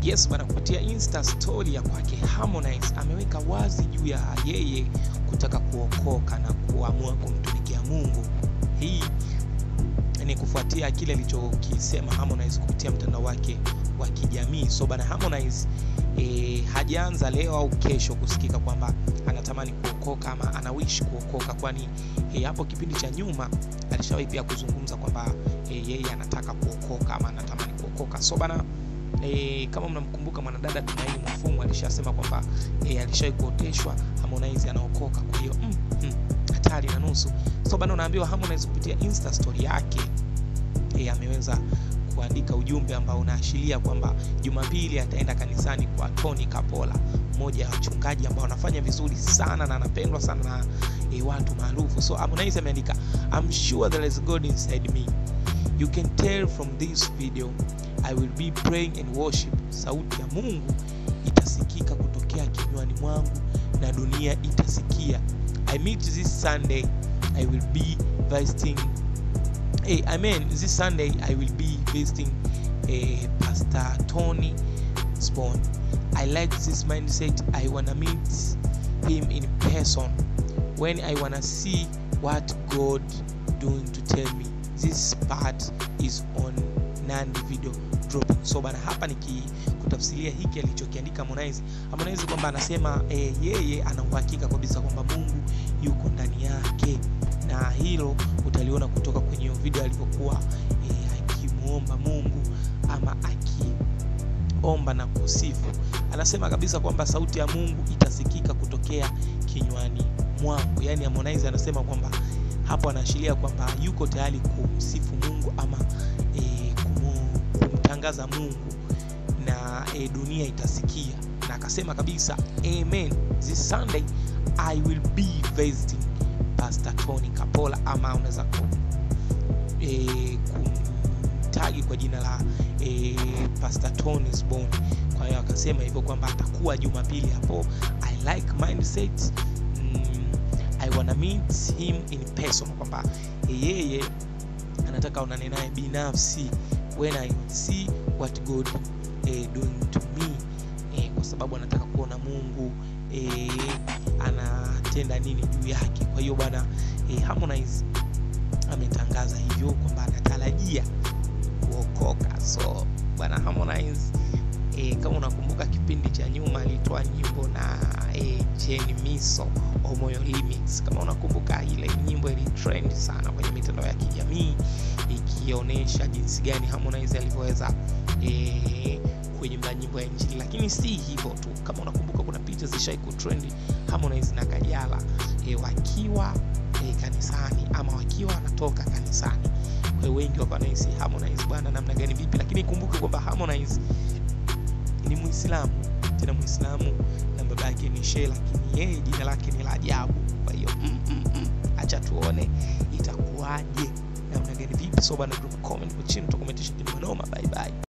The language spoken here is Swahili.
Yes bana, kupitia Insta story ya kwake Harmonize ameweka wazi juu ya yeye kutaka kuokoka na kuamua kumtumikia Mungu. Hii ni kufuatia kile alichokisema Harmonize kupitia mtandao wake wa kijamii. So bana, Harmonize e, hajaanza leo au kesho kusikika kwamba anatamani kuokoka ama anawish kuokoka, kwani e, hapo kipindi cha nyuma alishawahi pia kuzungumza kwamba e, yeye anataka kuokoka ama anatamani kuokoka. So bana e, kama mnamkumbuka mwanadada Tumaini Mwafumu alishasema kwamba e, alishawahi kuoteshwa Harmonize anaokoka. Kwa hiyo mm, mm, hatari na nusu. So bana, unaambiwa Harmonize kupitia Insta story yake e, ameweza kuandika ujumbe ambao unaashiria kwamba Jumapili ataenda kanisani kwa Tony Kapola, mmoja ya wachungaji ambao anafanya vizuri sana na anapendwa sana na e, watu maarufu. So Harmonize ameandika I'm sure there is God inside me. You can tell from this video I will be praying and worship. Sauti ya Mungu itasikika kutokea kinywani mwangu na dunia itasikia. I meet this Sunday I will be visiting Hey, I mean, this Sunday I will be visiting uh, Pastor Tony Spawn. I like this mindset. I wanna meet him in person when I wanna see what God doing to tell me. This part is on Nandi video dropping. So bana, hapa nikikutafsiria hiki alichokiandika Harmonize, Harmonize kwamba anasema eh, yeye ana uhakika kabisa kwamba Mungu yuko ndani yake na hilo utaliona kutoka kwenye hiyo video alivyokuwa e, akimwomba Mungu ama akiomba na kusifu. Anasema kabisa kwamba sauti ya Mungu itasikika kutokea kinywani mwangu. Yaani Harmonize anasema kwamba hapo anaashiria kwamba yuko tayari kumsifu Mungu ama e, kumu, kumtangaza Mungu na e, dunia itasikia, na akasema kabisa amen, this Sunday I will be visiting Pastor Tony Kapola ama unaweza kum, e, kumtagi kwa jina la e, Pastor Tony Spawn. Kwa hiyo akasema hivyo kwamba atakuwa Jumapili hapo. I like mindset mm, I wanna meet him in person, kwamba yeye anataka onane naye binafsi when I see what God eh, doing to me eh, kwa sababu anataka kuona Mungu eh, anatenda nini juu yake. Kwa hiyo bwana eh, Harmonize ametangaza hivyo kwamba anatarajia kuokoka. So bwana Harmonize eh, kama unakumbuka kipindi cha nyuma alitoa nyimbo na eh, Jenny Miso Omoyo Remix. Kama unakumbuka ile nyimbo ili trend sana kwenye mitandao ya kijamii ikionyesha jinsi gani Harmonize alivyoweza eh, kuimba nyimbo ya Injili, lakini si hivyo tu. Kama unakumbuka kuna picha zishai kutrend Harmonize na Kajala e, wakiwa e, kanisani ama wakiwa wanatoka kanisani. Kwa hiyo wengi wakawa wanahisi Harmonize bwana, namna gani vipi, lakini kumbuke kwamba Harmonize ni Muislamu, tena Muislamu na baba yake ni Shehe, lakini yeye jina lake ni la ajabu. Kwa hiyo mm, mm, mm, acha tuone itakuwaje, namna gani vipi. So bana, drop comment kwa chini, tukomentisha kidogo noma. Bye bye.